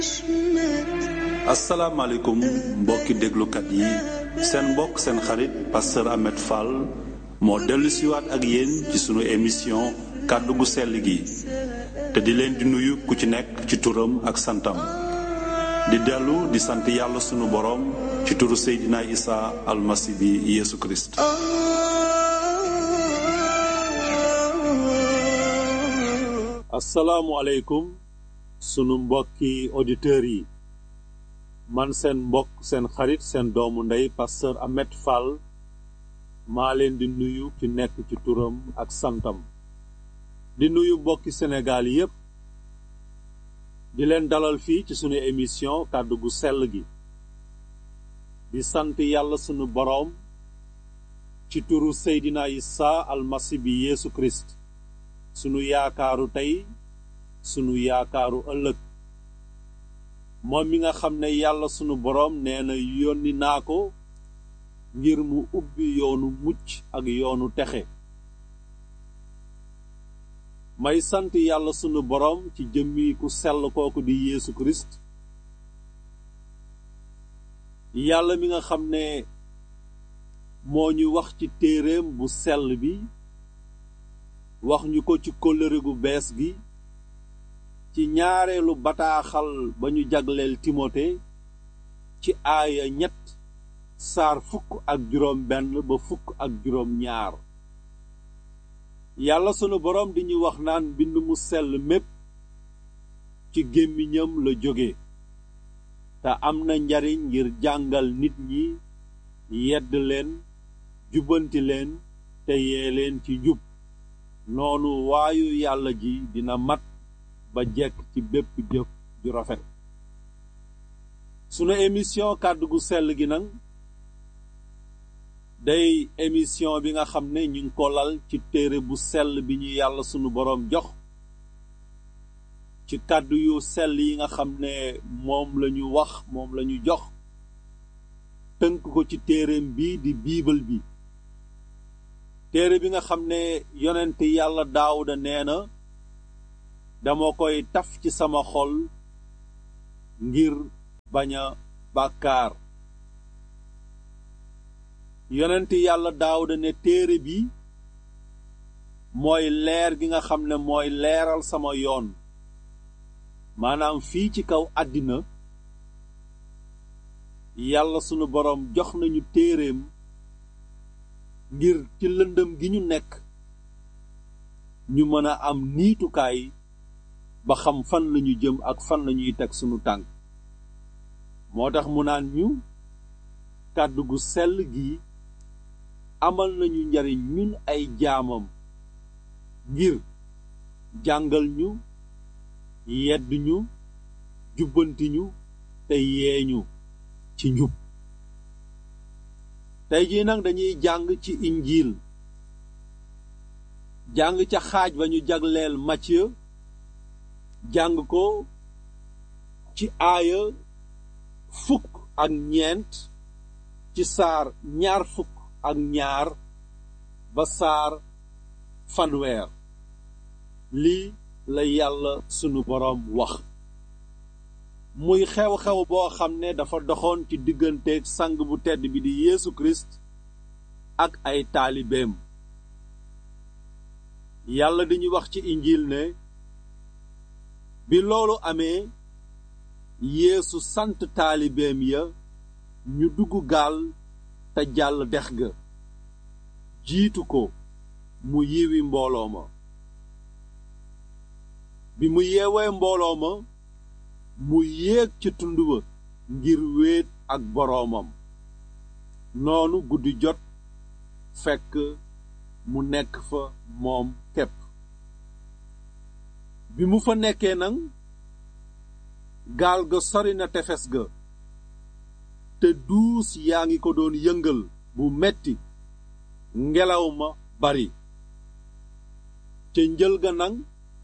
asalaamaaleykum mbokki déglukat yi seen mbokk seen xarit pasteur Ahmed Fall moo dellu siwaat ak yéen ci sunu émission kàddu gu sell gi te di leen di nuyu ku ci nekk ci turam ak santam di dellu di sant yàlla sunu boroom ci turu Seydina Isa almasi bi Yeesu Kirist asalaamualeykum sunu mbokki auditeurs yi man seen mbokk seen xarit seen doomu ndey pasteur Ahmed Fall maa leen di nuyu ki nekk ci turam ak santam di nuyu mbokki Sénégal yépp di leen dalal fii ci sunu émission kàddu gu sell gi di sant yàlla sunu boroom ci turu Seydina Isa almasi bi Yeesu Kirist sunu yaakaaru tey sunu yaakaaru ëllëg moom mi nga xam ne yàlla sunu boroom nee na yónni naa ko ngir mu ubbi yoonu mucc ak yoonu texe may sant yàlla sunu boroom ci jëmmi ku sell kooku di Yeesu Kirist yàlla mi nga xam ne moo ñu wax ci téereem bu sell bi wax ñu ko ci kóllëre gu bees gi ci ñaareelu bataaxal ba ñu jagleel timote ci aaya ñett saar fukk ak juróom benn ba fukk ak juróom ñaar yàlla sunu boroom di ñu wax naan mbind mu sell mépp ci gémmiñam la jóge te am na njariñ ngir jàngal nit ñi yedd leen jubbanti leen te yee leen ci njub noonu waayu yàlla ji dina mat ba jekk ci bépp jëf ju rafet sunu émission kàddu gu sell gi nag day émission bi nga xam ne ñu ngi ko lal ci téere bu sell bi ñu yàlla sunu boroom jox ci kàddu yu sell yi nga xam ne moom lañu wax moom lañu jox tënk ko ci téereem bi di biibal bi téere bi nga xam ne yonent yàlla daawuda nee na dama koy taf ci sama xol ngir bañ a bàkkaar yonent yàlla daawuda ne téere bi mooy leer gi nga xam ne mooy leeral sama yoon maanaam fii ci kaw àddina yàlla sunu boroom jox nañu téereem ngir ci lëndëm gi ñu nekk ñu mën a am niitukaay ba xam fan lañu jëm ak fan lañuy teg sunu tànk moo tax mu naan ñu kàddu gu sell gi amal nañu njariñ ñun ay jaamam ngir jàngal ñu yedd ñu jubbanti ñu te yeeñu ci njub tey jii nag dañuy jàng ci injiil jàng ca xaaj ba ñu jagleel Matthieu jàng ko ci aaya fukk ak ñeent ci saar ñaar fukk ak ñaar ba saar fanweer lii la yàlla sunu boroom wax muy xew-xew boo xam ne dafa doxoon ci digganteeg sang bu tedd bi di Yeesu Kirist ak ay taalibeem yàlla dañu wax ci injiil ne bi loolu amee Yeesu sant taalibeem ya ñu dugg gaal te jàll dex ga jiitu ko mu yiwi mbooloo ma bi mu yeewee mbooloo ma mu yéeg ca tund wa ngir wéet ak boroomam noonu guddi jot fekk mu nekk fa moom képp bi mu fa nekkee nag gaal ga sori na tefes ga te duus yaa ngi ko doon yëngal bu metti ngelaw ma bari ca njël ga nag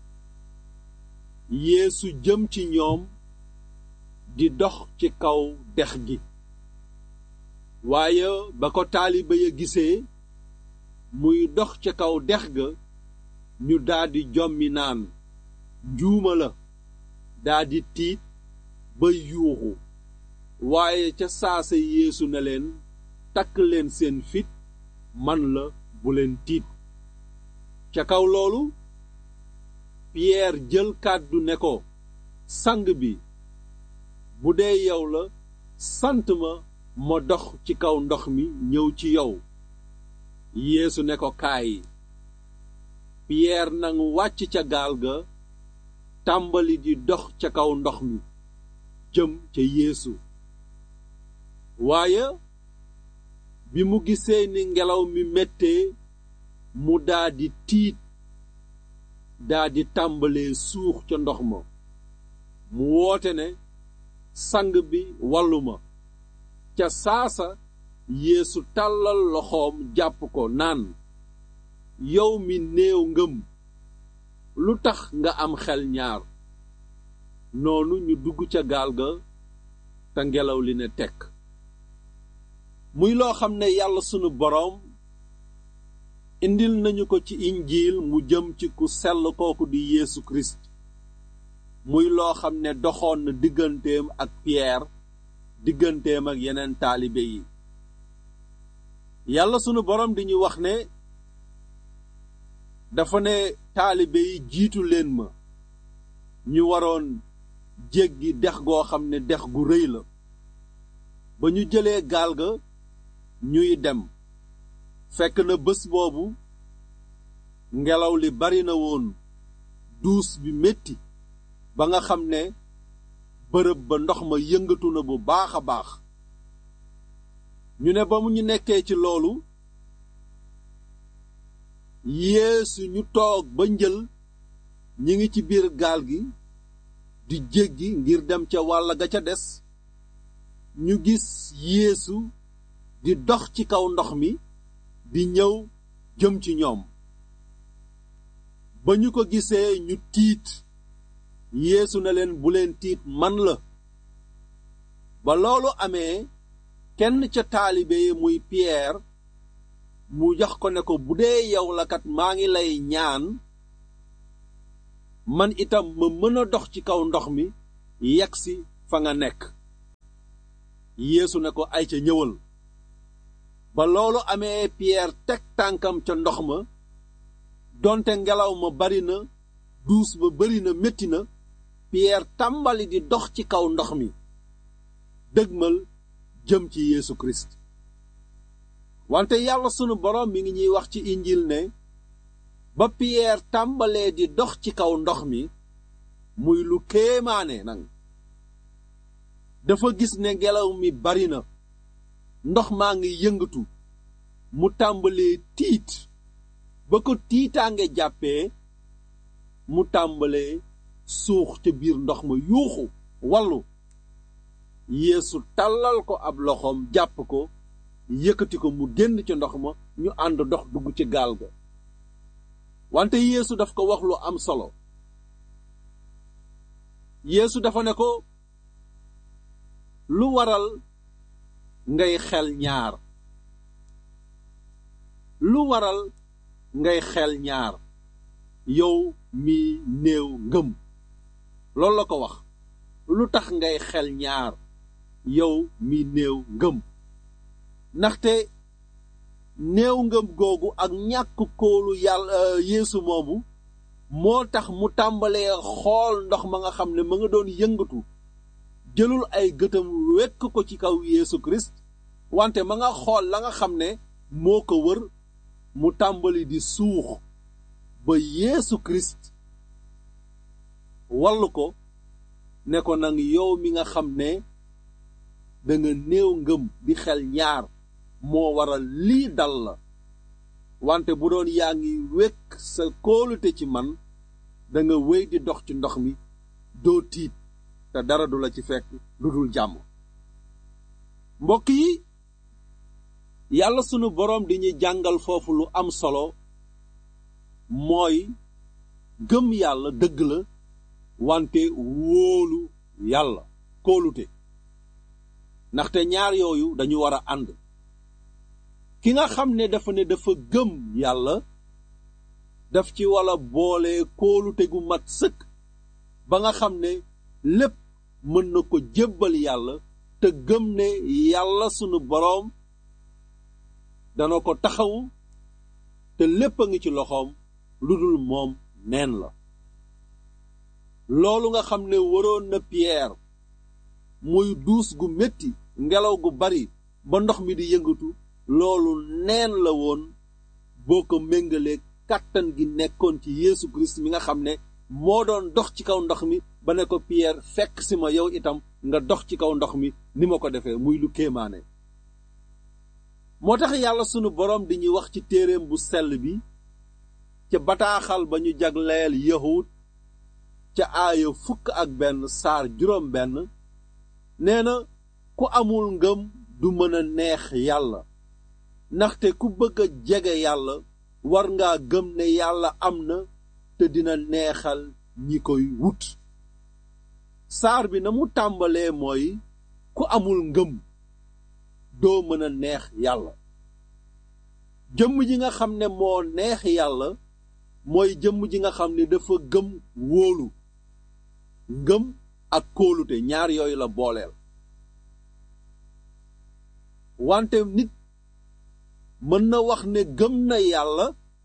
yeesu jëm ci ñoom di dox ci kaw dex gi waaye ba ko taaliba ya gisee muy dox ca kaw dex ga ñu daldi jommi naan njuuma la daldi tiit ba yuuxu waaye ca saasa yeesu ne leen takk leen seen fit man la bu leen tiit ca kaw loolu Pierre jël kàddu ne ko sang bi bu dee yow la sant ma ma dox ci kaw ndox mi ñëw ci yow yeesu ne ko kaay Pierre nangu wàcc ca gaal ga tàmbali di dox ca kaw ndox mi jëm ca yeesu waaye bi mu gisee ni ngelaw mi mettee mu daldi tiit daldi tàmbalee suux ca ndox ma mu woote ne sang bi wallu ma ca saasa yeesu tàllal loxoom jàpp ko naan yow mi néew ngëm lu tax nga am xel ñaar noonu ñu dugg ca gaal ga te ngelaw li ne tekk muy loo xam ne yàlla sunu boroom indil nañu ko ci injiil mu jëm ci ku sell kooku di Yeesu Kirist muy loo xam ne doxoon na digganteem ak Pierre digganteem ak yeneen taalibe yi yàlla sunu boroom di ñu wax ne dafa ne taalibe yi jiitu leen ma ñu waroon jéggi dex goo xam ne dex gu rëy la ba ñu jëlee gaal ga ñuy dem fekk na bés boobu ngelaw li bari na woon duus bi metti ba nga xam ne bërëb ba ndox ma yëngatu na bu baax a baax ñu ne ba mu ñu nekkee ci loolu yeesu ñu toog ba njël ñi ngi ci biir gaal gi di jéggi ngir dem ca wàll ga ca des ñu gis yeesu di dox ci kaw ndox mi di ñëw jëm ci ñoom ba ñu ko gisee ñu tiit yeesu na leen bu leen tiit man la ba loolu amee kenn ca taalibe yi muy Pierre mu jox ko ne ko bu dee yow la kat maa ngi lay ñaan man itam ma mën a dox ci kaw ndox mi yegsi fa nga nekk yeesu ne ko ay ca ñëwal ba loolu amee Pierre teg tànkam ca ndox ma donte ngelaw ma bari na duus ba bari na metti na Pierre tàmbali di dox ci kaw ndox mi dëgmal jëm ci Yeesu Kirist wante yàlla sunu boroom mi ngi ñuy wax ci injil ne ba Pierre tàmbalee di dox ci kaw ndox mi muy lu kéemaane nag dafa gis ne ngelaw mi bari na ndox maa ngi yëngatu mu tàmbalee tiit ba ko tiitaange jàppee mu tàmbalee suux ca biir ndox ma yuuxu wallu yeesu tàllal ko ab loxoom jàpp ko yëkkati ko mu génn ca ndox ma ñu ànd dox dugg ci gaal ga wante yeesu daf ko wax lu am solo yeesu dafa ne ko lu waral ngay xel ñaar lu waral ngay xel ñaar yow mi néew ngëm loolu la ko wax lu tax ngay xel ñaar yow mi néew ngëm ndaxte néew ngëm googu ak ñàkk kóolu yàlla yeesu moomu moo tax mu tàmbalee xool ndox ma nga xam ne ma nga doon yëngatu jëlul ay gëtam wekk ko ci kaw yeesu kirist wante ma nga xool la nga xam ne moo ko wër mu tàmbali di suux ba yeesu kirist wallu ko ne ko nag yow mi nga xam ne danga néew ngëm di xel ñaar moo waral lii dal la wante bu doon yaa ngi wekk sa kóolute ci man danga wéy di dox ci ndox mi doo tiit te dara du la ci fekk lu dul jàmm mbokk yi yàlla sunu boroom di ñu jàngal foofu lu am solo mooy gëm yàlla dëgg la wante wóolu yàlla kóolute ndaxte ñaar yooyu dañu war a ànd ki nga xam ne dafa ne dafa gëm yàlla daf ci wala boole kóolute gu mat sëkk ba nga xam ne lépp mën na ko jébbal yàlla te gëm ne yàlla sunu boroom dana ko taxawu te lépp a ngi ci loxoom lu dul moom neen la loolu nga xam ne waroon na Pierre muy duus gu metti ngelaw gu bari ba ndox mi di yëngatu loolu neen la woon boo ko méngalee kàttan gi nekkoon ci Yeesu Kirist mi nga xam ne moo doon dox ci kaw ndox mi ba ne ko Pierre fekk si ma yow itam nga dox ci kaw ndox mi ni ma ko defee muy lu kéemaane moo tax yàlla sunu boroom di ñuy wax ci téereem bu sell bi ca bataaxal ba ñu jagleel yahud ca aaya fukk ak benn saar juróom benn nee na ku amul ngëm du mën a neex yàlla ndaxte ku bëgg a jege yàlla war ngaa gëm ne yàlla am na te dina neexal ñi koy wut saar bi na mu tàmbalee mooy ku amul ngëm doo mën a neex yàlla jëmm ji nga xam ne moo neex yàlla mooy jëmm ji nga xam ne dafa gëm wóolu ngëm ak kóolute ñaar yooyu la booleel wante nit mën na wax ne gëm na yàlla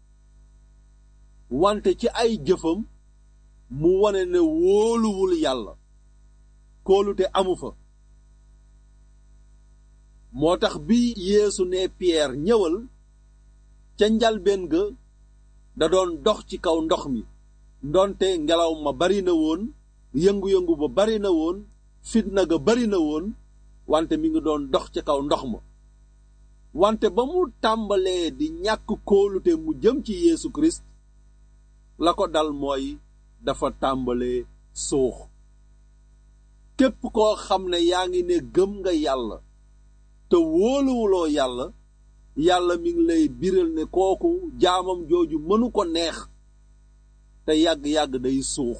wante ci ay jëfam mu wane ne wóoluwul yàlla kóolute amu fa moo tax bi yeesu ne Pierre ñëwal ca njalbeen ga da doon dox ci kaw ndox mi ndonte ngelaw ma bari na woon yëngu-yëngu ba bari na woon fitna ga bari na woon wante mi ngi doon dox ci kaw ndox ma wante ba mu tàmbalee di ñàkk kóolute mu jëm ci Yeesu Kirist la ko dal mooy dafa tàmbalee suux képp koo xam ne yaa ngi ne gëm nga yàlla te wóoluwuloo yàlla yàlla mi ngi lay biral ne kooku jaamam jooju mënu ko neex te yàgg-yàgg day suux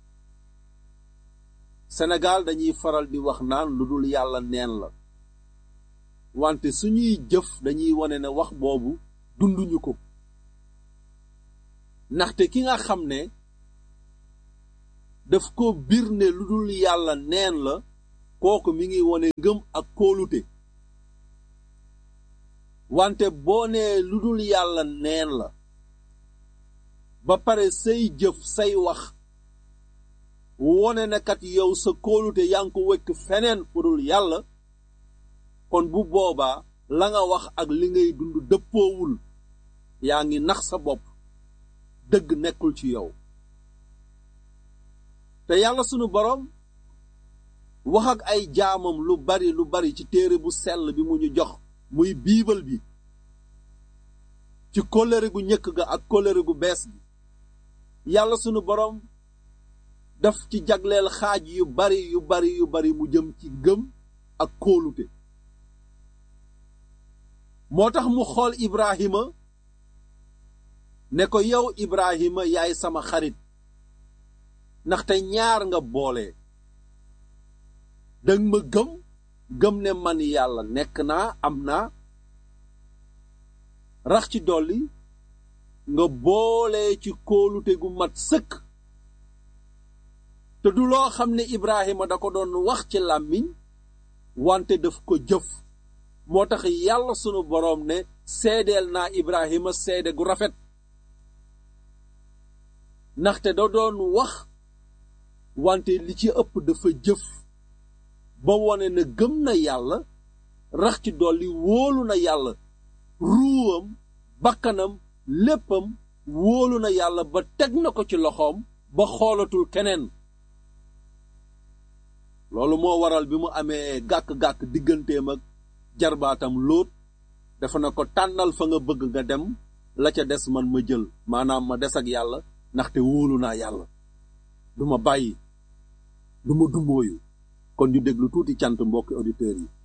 Sénégal dañuy faral di wax naan lu dul yàlla neen la wante suñuy jëf dañuy wane ne wax boobu dunduñu ko ndaxte ki nga xam ne daf ko bir ne lu dul yàlla neen la kooku mi ngi wane ngëm ak kóolute wante boo nee lu dul yàlla neen la ba pare say jëf say wax wone na kat yow sa kóolute yaa ngi ko wekk feneen fu dul yàlla kon bu boobaa la nga wax ak li ngay dund dëppoowul yaa ngi nax sa bopp dëgg nekkul ci yow te yàlla sunu boroom wax ak ay jaamam lu bari lu bari ci téere bu sell bi mu ñu jox muy biibal bi ci kóllëre gu ñëkk ga ak kóllëre gu bees gi yàlla sunu boroom daf ci jagleel xaaj yu bari yu bari yu bari mu jëm ci gëm ak kóolute moo tax mu xool Ibrahima ne ko yow Ibrahima yaay sama xarit ndaxte ñaar nga boole danga ma gëm gëm ne man yàlla nekk naa am naa rax ci dolli nga boole ci kóolute gu mat sëkk te du loo xam ne Ibrahima da ko doon wax ci làmmiñ wante daf ko jëf moo tax yàlla sunu boroom ne seedeel naa Ibrahima seede gu rafet ndaxte da doon wax wante li ci ëpp dafa jëf ba wone na gëm na yàlla rax ci dolli wóolu na yàlla ruuwam bakkanam léppam wóolu na yàlla ba teg na ko ci loxoom ba xoolatul keneen loolu moo waral bi mu amee gàkk-gàkk digganteem ak jarbaatam lóot dafa na ko tànnal fa nga bëgg nga dem la ca des man ma jël maanaam ma des ak yàlla ndaxte wóolu naa yàlla du ma bàyyi du ma dumbooyu kon ñu déglu tuuti cant mbokki auditeurs yi